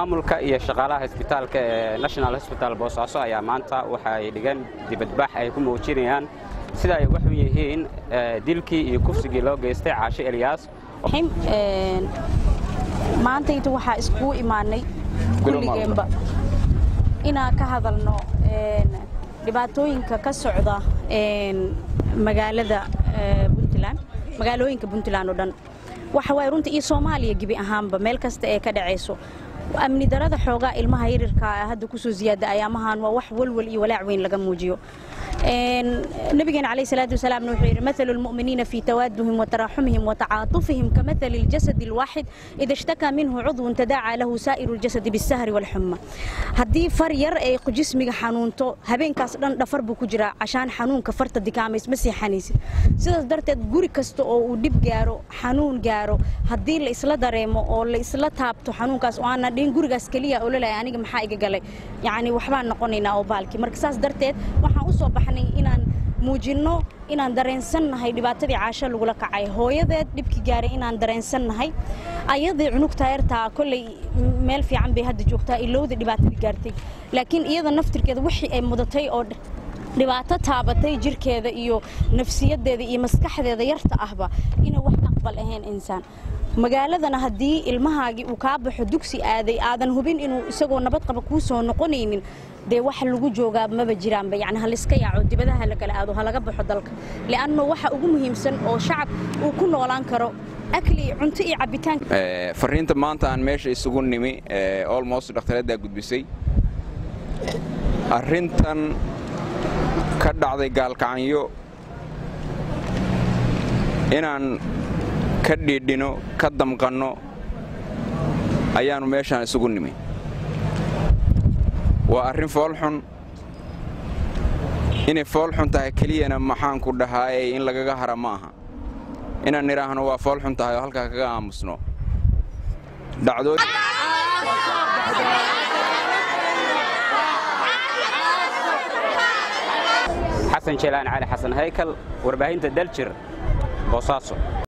maamulka iyo shaqaalaha isbitaalka ee national hosbital boosaaso ayaa maanta waxa ay dhigeen dibadbax ay ku muujinayaan sida ay waxu yihiin dilkii iyo kufsigii loo geystay caashe elyaas maantayta waxaa iskugu imaanay kulligeenba inaan ka hadalno dhibaatooyinka ka socda magaalada puntland magaalooyinka puntland oo dhan waxa waay runta iyo soomaaliya gebi ahaanba meel kasta ee ka dhacayso amni darada xoogaa ilmaha yarirkaa hadda kusoo ziyaada ayaamahan waa wax walwal iyo walaac weyn laga muujiyo nabigeena calayhi salaatu wasalaamna wuxuu yidhi mathalu lmu'miniina fii tawaaduhim wataraxumihim watacaatufihim kamathali ljasadi alwaaxid ida ishtakaa minhu cudwun tadaacaa lahu saa'iru ljasadi bisahri walxuma haddii far yar ay jismiga xanuunto habeenkaas dhan dhafar buu ku jiraa cashaan xanuunka farta dikaamays ma seexanaysid sidaas darteed guri kasta oo uu dhib gaaro xanuun gaaro haddii la isla dareemo oo la isla taabto xanuunkaas oo aanan dhihin gurigaas keliya oo laleeyahay aniga maxaa iga galay yacni waxbaan noqonaynaa oo baalkii marka saas darteed waxaan u soo baxnay inaan muujinno inaan dareensannahay dhibaatadii caasho lagula kacay hooyadeed dhibkii gaaray inaan dareensannahay ayadii cunugtaa yartaa kolley meel fiican bay hadda joogtaa ilowda dhibaatadii gaartay laakiin iyada naftirkeeda wixii ay mudatay oo dhibaato taabatay jirkeeda iyo nafsiyaddeeda iyo maskaxdeeda yarta ahba inay wax aqbal ahayn insaan magaaladana haddii ilmahaagii uu kaa baxo dugsi aaday aadan hubin inuu isagoo nabad qaba kuu soo noqonaynin dee wax lagu joogaa maba jiraanba yani haliska yaaco dibadaha la kala aado halaga baxo dalka li'anno waxa ugu muhiimsan oo shacab uu ku noolaan karo akli cunto iyo cabitaan fariinta maanta aan meesha isugu nimi olmost dhakhtaraddaa gudbisay arrintan ka dhacday gaalkacanyo inaan ka dhiidhino ka damqanno ayaannu meeshaan isugu nimi waa arrin foolxun inay foolxun tahay keliyana maxaanku dhahaaye in lagaga hara ma aha inaan nidhaahno waa foolxun tahay oo halkaa kaga aamusno xasan jeelaan cali xasan haykal warbaahinta daljir boosaaso